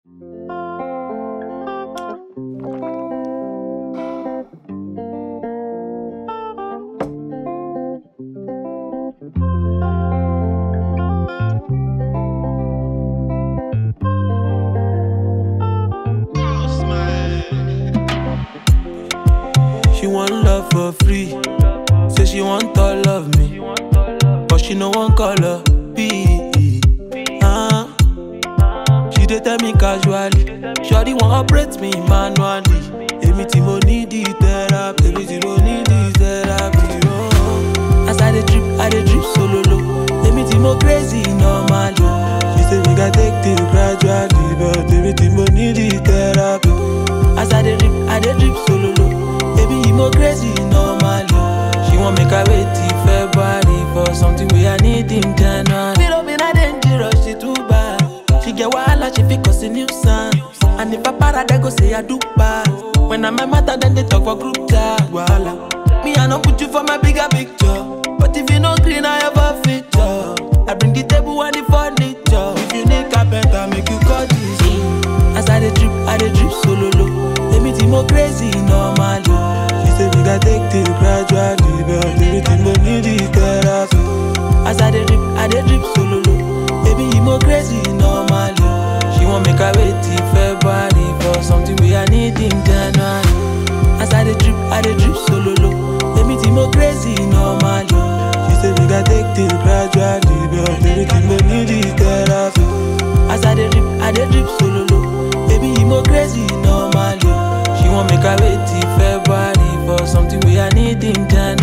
She want love for free. Say she want all of me. But she no one color. B. Uh. She dey tell me casually. Shawty want operate me manually. Èmi tí mo need the therapy. Èmi tí mo need the therapy. Oh. As I dey drip, I dey drip solo low. Èmi tí mo crazy normally. She say make I take things gradually. But èmi tí mo need the therapy. As I dey drip, I dey drip solo low. Baby, you mo crazy normally. She want make I wait till February for something we I need in January. Little bit I dangerous, she too bad. She get wahala, she fit cause a nuisance. And if I para, they go say I do bad. When I'm a matter, then they talk for group chat. Wahala. Me, I don't put you for my bigger picture. But if you no green, I have a feature. I bring the table and the furniture. If you need carpenter, make you call this. As I dey drip, I dey drip solo low. Èmi tí mo crazy normally. She say make I take things gradually, but èmi tí mo need the therapy. As I dey drip, I dey drip solo low. Baby, you mo crazy normally. She want make I wait till February for something we I need in January. As I dey drip, I dey drip solo low. Èmi tí mo crazy normally. She say make I take things gradually, but èmi tí mo need the therapy. As I dey drip, I dey drip solo low. Baby, you mo crazy normally. She want make I wait till February for something we I need in January.